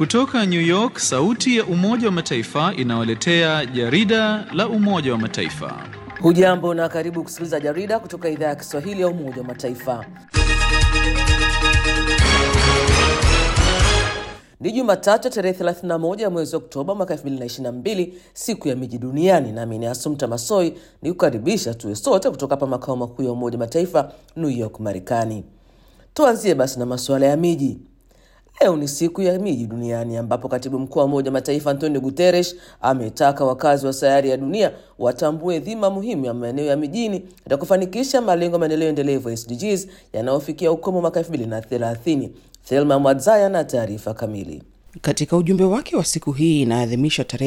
Kutoka New York, sauti ya Umoja wa Mataifa inawaletea jarida la Umoja wa Mataifa. Hujambo na karibu kusikiliza jarida kutoka idhaa ya Kiswahili ya Umoja wa Mataifa. Ni Jumatatu tarehe 31 ya mwezi Oktoba mwaka 2022, siku ya miji duniani, nami ni Asumta Masoi ni kukaribisha tuwe sote kutoka hapa makao makuu ya Umoja wa Mataifa, New York, Marekani. Tuanzie basi na masuala ya miji. Leo ni siku ya miji duniani ambapo katibu mkuu wa Umoja wa Mataifa Antonio Guterres ametaka wakazi wa sayari ya dunia watambue dhima muhimu ya maeneo ya mijini katika kufanikisha malengo ya maendeleo endelevu SDGs yanayofikia ukomo mwaka 2030. Thelma Mwadzaya na taarifa kamili. Katika ujumbe wake wa siku hii inaadhimisha tarehe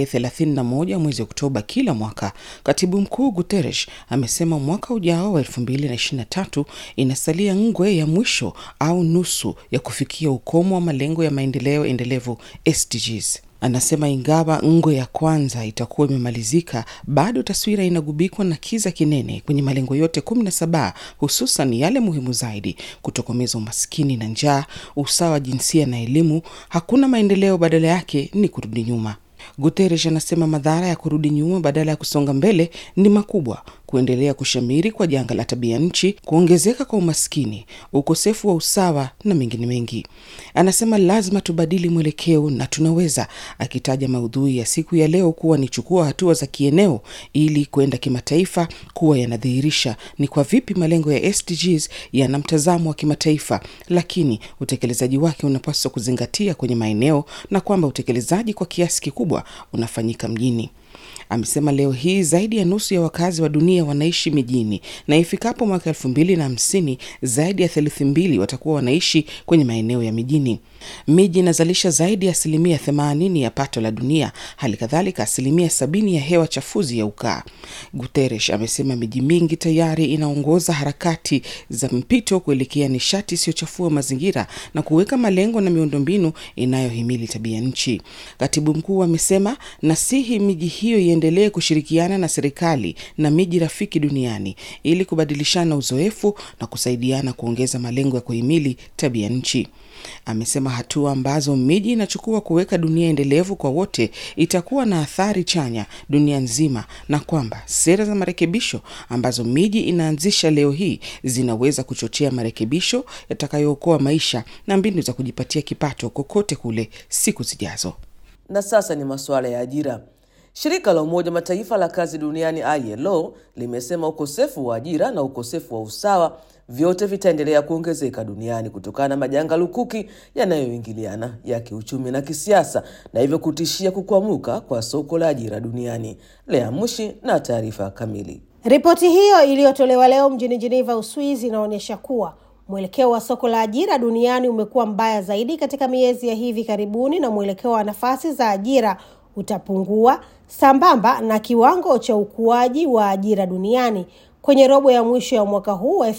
31 mwezi Oktoba kila mwaka, katibu mkuu Guterres amesema mwaka ujao wa 2023 inasalia ngwe ya mwisho au nusu ya kufikia ukomo wa malengo ya maendeleo endelevu SDGs. Anasema ingawa ngwe ya kwanza itakuwa imemalizika, bado taswira inagubikwa na kiza kinene kwenye malengo yote kumi na saba, hususan yale muhimu zaidi: kutokomeza umaskini na njaa, usawa wa jinsia na elimu. Hakuna maendeleo, badala yake ni kurudi nyuma. Guterres anasema madhara ya kurudi nyuma badala ya kusonga mbele ni makubwa: kuendelea kushamiri kwa janga la tabia nchi, kuongezeka kwa umaskini, ukosefu wa usawa na mengine mengi. Anasema lazima tubadili mwelekeo na tunaweza, akitaja maudhui ya siku ya leo kuwa ni chukua hatua za kieneo ili kwenda kimataifa, kuwa yanadhihirisha ni kwa vipi malengo ya SDGs yana mtazamo wa kimataifa, lakini utekelezaji wake unapaswa kuzingatia kwenye maeneo na kwamba utekelezaji kwa kiasi kikubwa unafanyika mjini. Amesema leo hii zaidi ya nusu ya wakazi wa dunia wanaishi mijini na ifikapo mwaka elfu mbili na hamsini zaidi ya theluthi mbili watakuwa wanaishi kwenye maeneo ya mijini. Miji inazalisha zaidi ya asilimia themanini ya pato la dunia, hali kadhalika asilimia sabini ya hewa chafuzi ya ukaa. Guterres amesema miji mingi tayari inaongoza harakati za mpito kuelekea nishati isiyochafua mazingira na kuweka malengo na miundombinu inayohimili tabia nchi. Katibu mkuu amesema nasihi miji hiyo iendelee kushirikiana na serikali na miji rafiki duniani ili kubadilishana uzoefu na kusaidiana kuongeza malengo ya kuhimili tabia nchi. Amesema hatua ambazo miji inachukua kuweka dunia endelevu kwa wote itakuwa na athari chanya dunia nzima, na kwamba sera za marekebisho ambazo miji inaanzisha leo hii zinaweza kuchochea marekebisho yatakayookoa maisha na mbinu za kujipatia kipato kokote kule siku zijazo. Na sasa ni masuala ya ajira. Shirika la Umoja Mataifa la kazi duniani ILO limesema ukosefu wa ajira na ukosefu wa usawa vyote vitaendelea kuongezeka duniani kutokana na majanga lukuki yanayoingiliana ya kiuchumi na kisiasa na hivyo kutishia kukwamuka kwa soko la ajira duniani. Lea Mushi na taarifa kamili. Ripoti hiyo iliyotolewa leo mjini Geneva, Uswizi, inaonyesha kuwa mwelekeo wa soko la ajira duniani umekuwa mbaya zaidi katika miezi ya hivi karibuni na mwelekeo wa nafasi za ajira utapungua sambamba na kiwango cha ukuaji wa ajira duniani kwenye robo ya mwisho ya mwaka huu wa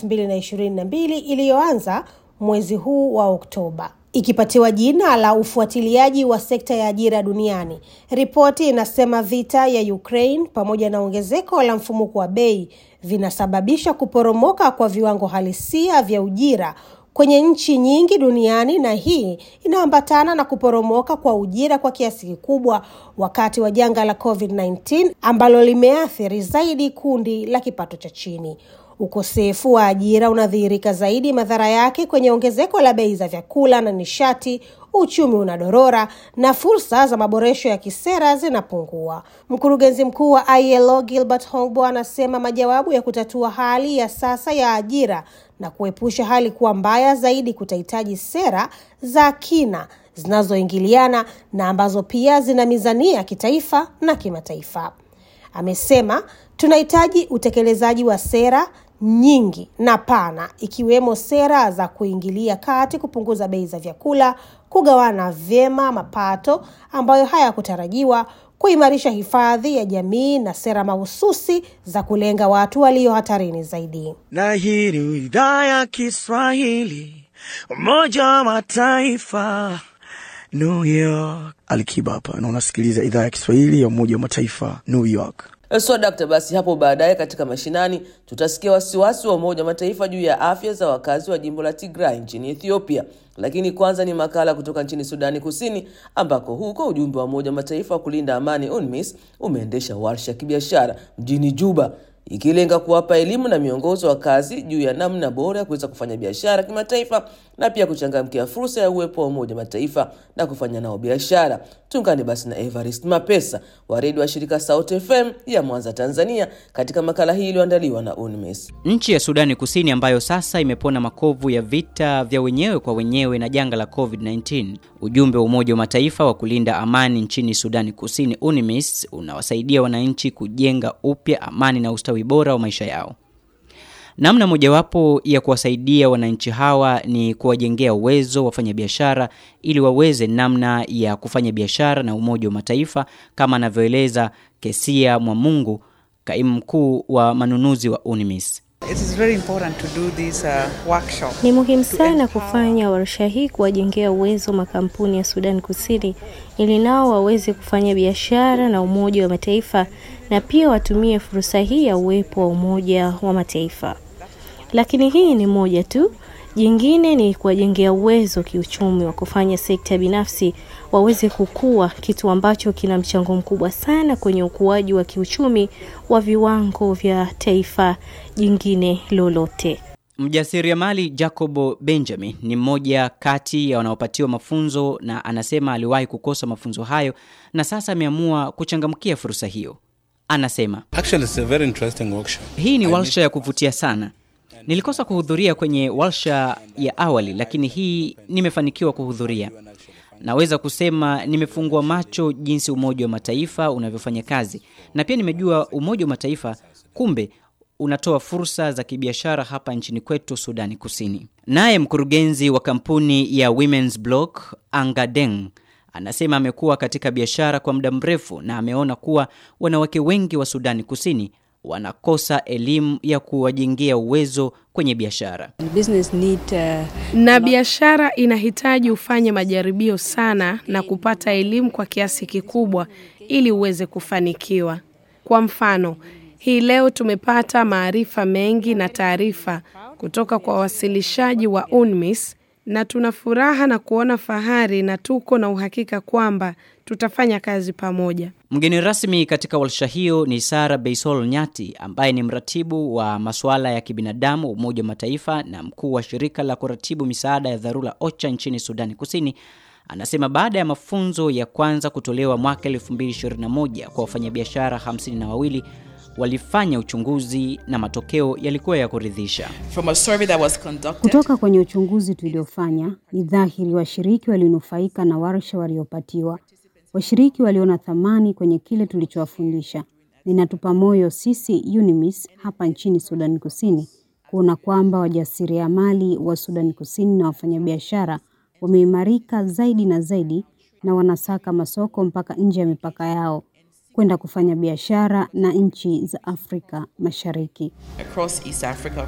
2022 iliyoanza mwezi huu wa Oktoba. Ikipatiwa jina la ufuatiliaji wa sekta ya ajira duniani, ripoti inasema vita ya Ukraine pamoja na ongezeko la mfumuko wa bei vinasababisha kuporomoka kwa viwango halisia vya ujira kwenye nchi nyingi duniani na hii inaambatana na kuporomoka kwa ujira kwa kiasi kikubwa wakati wa janga la COVID-19 ambalo limeathiri zaidi kundi la kipato cha chini. Ukosefu wa ajira unadhihirika zaidi madhara yake kwenye ongezeko la bei za vyakula na nishati, uchumi unadorora na fursa za maboresho ya kisera zinapungua. Mkurugenzi mkuu wa ILO Gilbert Hongbo anasema majawabu ya kutatua hali ya sasa ya ajira na kuepusha hali kuwa mbaya zaidi kutahitaji sera za kina zinazoingiliana na ambazo pia zina mizania kitaifa na kimataifa. Amesema tunahitaji utekelezaji wa sera nyingi na pana ikiwemo sera za kuingilia kati kupunguza bei za vyakula, kugawana vyema mapato ambayo hayakutarajiwa, kuimarisha hifadhi ya jamii na sera mahususi za kulenga watu walio hatarini zaidi. Na hii ni idhaa ya Kiswahili, Umoja wa Mataifa, New York. Alikiba hapa na unasikiliza idhaa ya Kiswahili ya Umoja wa Mataifa, New York. So dakta, basi hapo baadaye katika mashinani tutasikia wasiwasi wa Umoja wa Mataifa juu ya afya za wakazi wa jimbo la Tigray nchini Ethiopia. Lakini kwanza ni makala kutoka nchini Sudani Kusini, ambako huko ujumbe wa Umoja wa Mataifa wa kulinda amani UNMISS umeendesha warsha ya kibiashara mjini Juba ikilenga kuwapa elimu na miongozo wa kazi juu ya namna bora ya kuweza kufanya biashara kimataifa na pia kuchangamkia fursa ya uwepo wa Umoja wa Mataifa na kufanya nao biashara. Tuungane basi na Evarist Mapesa wa redio wa shirika Sauti FM ya Mwanza, Tanzania, katika makala hii iliyoandaliwa na UNMISS. Nchi ya Sudani Kusini ambayo sasa imepona makovu ya vita vya wenyewe kwa wenyewe na janga la COVID-19. Ujumbe wa Umoja wa Mataifa wa kulinda amani nchini Sudani Kusini UNMISS unawasaidia wananchi kujenga upya amani na ustawi bora wa maisha yao. Namna mojawapo ya kuwasaidia wananchi hawa ni kuwajengea uwezo wafanyabiashara ili waweze namna ya kufanya biashara na Umoja wa Mataifa kama anavyoeleza Kesia Mwamungu, kaimu mkuu wa manunuzi wa UNMISS. It is very important to do this uh, workshop. Ni muhimu to sana empower kufanya warsha hii kuwajengea uwezo makampuni ya Sudan Kusini ili nao waweze kufanya biashara na Umoja wa Mataifa na pia watumie fursa hii ya uwepo wa Umoja wa Mataifa. Lakini hii ni moja tu. Jingine ni kuwajengea uwezo kiuchumi wa kufanya sekta binafsi waweze kukua, kitu ambacho kina mchango mkubwa sana kwenye ukuaji wa kiuchumi wa viwango vya taifa jingine lolote. Mjasiriamali Jacobo Benjamin ni mmoja kati ya wanaopatiwa mafunzo na anasema aliwahi kukosa mafunzo hayo na sasa ameamua kuchangamkia fursa hiyo. Anasema Actually, it's a very interesting workshop. hii ni warsha ya kuvutia sana. Nilikosa kuhudhuria kwenye warsha ya awali, lakini hii nimefanikiwa kuhudhuria. Naweza kusema nimefungua macho jinsi Umoja wa Mataifa unavyofanya kazi, na pia nimejua Umoja wa Mataifa kumbe unatoa fursa za kibiashara hapa nchini kwetu Sudani Kusini. Naye mkurugenzi wa kampuni ya Women's Block Angadeng anasema amekuwa katika biashara kwa muda mrefu na ameona kuwa wanawake wengi wa Sudani Kusini wanakosa elimu ya kuwajengea uwezo kwenye biashara. Business need, uh, na biashara inahitaji ufanye majaribio sana na kupata elimu kwa kiasi kikubwa ili uweze kufanikiwa. Kwa mfano, hii leo tumepata maarifa mengi na taarifa kutoka kwa wawasilishaji wa UNMISS na tuna furaha na kuona fahari na tuko na uhakika kwamba tutafanya kazi pamoja. Mgeni rasmi katika warsha hiyo ni Sara Beisol Nyati ambaye ni mratibu wa masuala ya kibinadamu Umoja wa Mataifa na mkuu wa shirika la kuratibu misaada ya dharura OCHA nchini Sudani Kusini. Anasema baada ya mafunzo ya kwanza kutolewa mwaka 2021 kwa wafanyabiashara hamsini na wawili walifanya uchunguzi na matokeo yalikuwa ya kuridhisha. from a survey that was conducted, Kutoka kwenye uchunguzi tuliofanya, ni dhahiri washiriki walinufaika na warsha waliopatiwa. Washiriki waliona thamani kwenye kile tulichowafundisha. Ninatupa moyo sisi UNMISS hapa nchini Sudan Kusini kuona kwamba wajasiriamali wa Sudan Kusini na wafanyabiashara wameimarika zaidi na zaidi na wanasaka masoko mpaka nje ya mipaka yao kwenda kufanya biashara na nchi za Afrika Mashariki. across East Africa.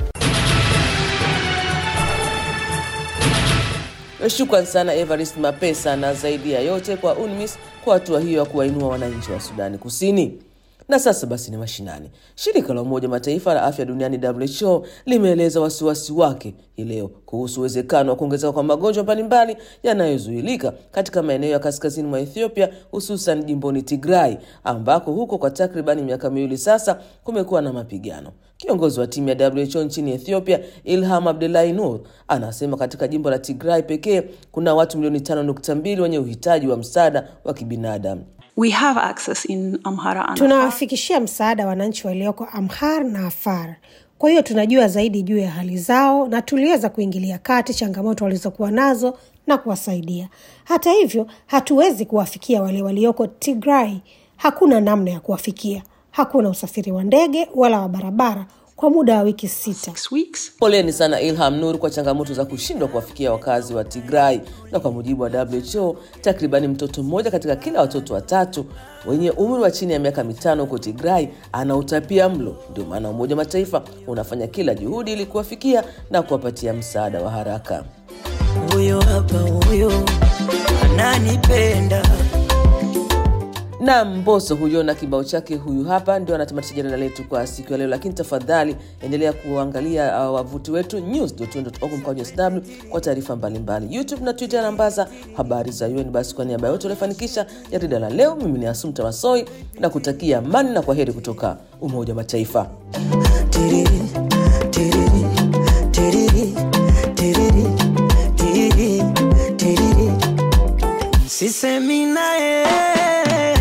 Shukran sana Evarist Mapesa na zaidi ya yote kwa UNMISS kwa hatua hiyo ya kuwainua wananchi wa Sudani Kusini. Na sasa basi ni mashinani. Shirika la Umoja wa Mataifa la afya duniani WHO limeeleza wasiwasi wake hii leo kuhusu uwezekano wa kuongezeka kwa magonjwa mbalimbali yanayozuilika katika maeneo ya kaskazini mwa Ethiopia, hususan jimboni Tigray, ambako huko kwa takribani miaka miwili sasa kumekuwa na mapigano. Kiongozi wa timu ya WHO nchini Ethiopia, Ilham Abdullahi Nur, anasema katika jimbo la Tigray pekee kuna watu milioni 5.2 wenye uhitaji wa msaada wa kibinadamu. We have access in Amhara and Afar. Tunawafikishia msaada wananchi walioko Amhar na Afar. Kwa hiyo tunajua zaidi juu ya hali zao na tuliweza kuingilia kati changamoto walizokuwa nazo na kuwasaidia. Hata hivyo, hatuwezi kuwafikia wale walioko Tigray. Hakuna namna ya kuwafikia. Hakuna usafiri wa ndege wala wa barabara kwa muda wa wiki sita. Poleni sana Ilham Nur kwa changamoto za kushindwa kuwafikia wakazi wa Tigray. Na kwa mujibu wa WHO, takribani mtoto mmoja katika kila watoto watatu wenye umri wa chini ya miaka mitano huko Tigray ana utapia mlo. Ndio maana Umoja wa Mataifa unafanya kila juhudi ili kuwafikia na kuwapatia msaada wa haraka. Huyo hapa huyo ananipenda na Mbosso huyo na kibao chake huyu hapa ndio anatamatisha jarida letu kwa siku ya leo, lakini tafadhali endelea kuangalia uh, wavuti wetu news.un.org mkwaju sw kwa taarifa mbalimbali, YouTube na Twitter nambaza habari za UN. Basi kwa niaba yote waliofanikisha jarida la leo, mimi ni Asumta Masoi na kutakia amani na kwa heri kutoka Umoja wa Mataifa. Tiriri, tiriri, tiriri, tiriri, tiriri, tiriri. Sisemi naye,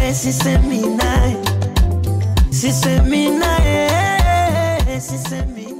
sisemi naye, sisemi naye, sisemi